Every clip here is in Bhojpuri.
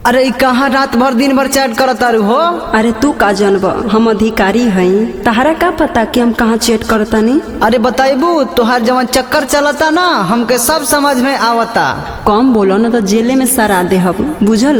अरे ई कहाँ रात भर दिन भर चैट करत तारू हो अरे तू का जनब हम अधिकारी हई तहरा का पता कि हम कहाँ चेट करतानी अरे बताइबू तोहार जवन चक्कर चलता ना हमके सब समझ में आवता कम बोलो न तो जेले में सरा दे हम बुझल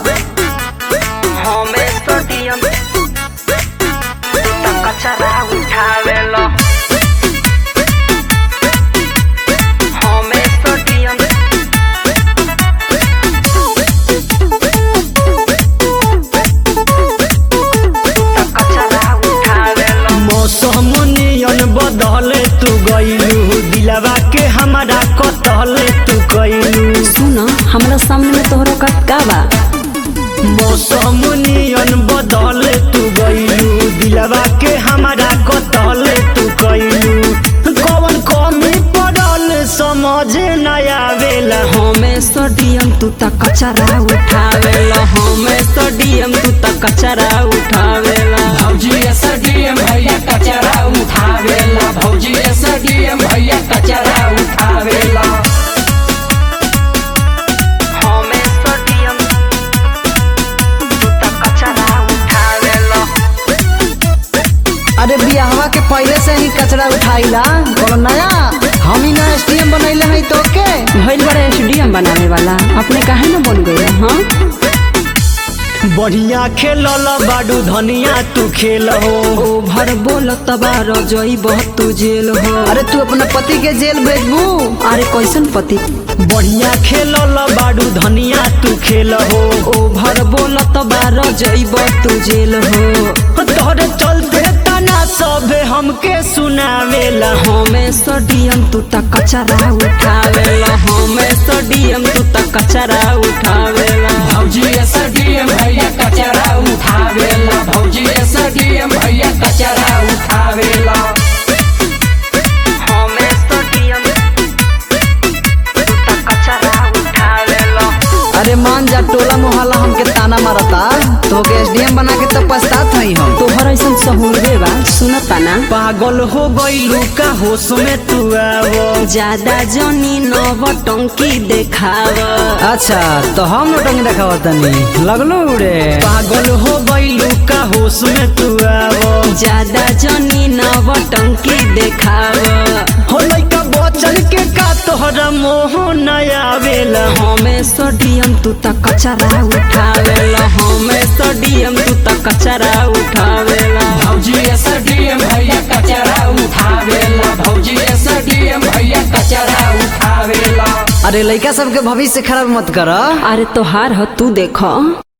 मौसम नियन बदले तू गईलू दिलवा के हमारा कतले तू गईलू सुन हमरा सामने में तोहरा का का बा मौसम नियन बदले तू गईलू दिलवा के हमारा कतले तू गईलू कौन कमी पड़ल समझ न आवेला हमें सोडियम तू त कचरा उठावेला हमें सोडियम तू त कचरा उठावेला भौजी एसडीएम भैया कचरा उठावेला भौजी एसडीएम भैया कचरा उठावेला अरे बियाहवा के पहले से ही कचरा उठाइला कोनो नया हम ही ना एसटीएम बनैले हई तो के भइल बड़ा एसडीएम बनावे वाला अपने काहे न बन गए हाँ बढ़िया खेलल बाडू धनिया तू खेल हो ओभर बोल तबार जई बहुत तू जेल हो अरे तू अपना पति के जेल भेजबू अरे कैसन पति बढ़िया खेलल बाडू धनिया तू खेल हो ओभर बोल तबार जईब तू जेल हो तोहरे चलते तना सबे हमके सुनावेला हमें सोडियम तू त कचरा उठावेला हमें सोडियम तू त कचरा उठावेला भौजी एसडीएम भैया कचरा उठावेला भौजी एसडीएम भैया कचरा उठावेला अरे मान जा टोला मोहल्ला हमके ताना मारता तो के एसडीएम बना के तो पछतात हई हम तोहर ऐसन सहूलबे बा सुनता ना पागल हो गईलू का होश में तू आवो ज्यादा जनी नव टंकी देखाव अच्छा तो हम नोटंग देखावा तनी लगलो उड़े पागल हो गईलू का होश में तू आवो ज्यादा जनी नव टंकी देखाव हो लइका बचन के का तोहरा मोह न आवेला हमें सोडियम तू त कचरा उठावेला हमें सोडियम तू त कचरा उठावेला भौजी एसडीएम भैया कचरा उठावेला भौजी एसडीएम भैया कचरा उठावेला अरे लइका सबके भविष्य खराब मत कर अरे तोहार ह तू देख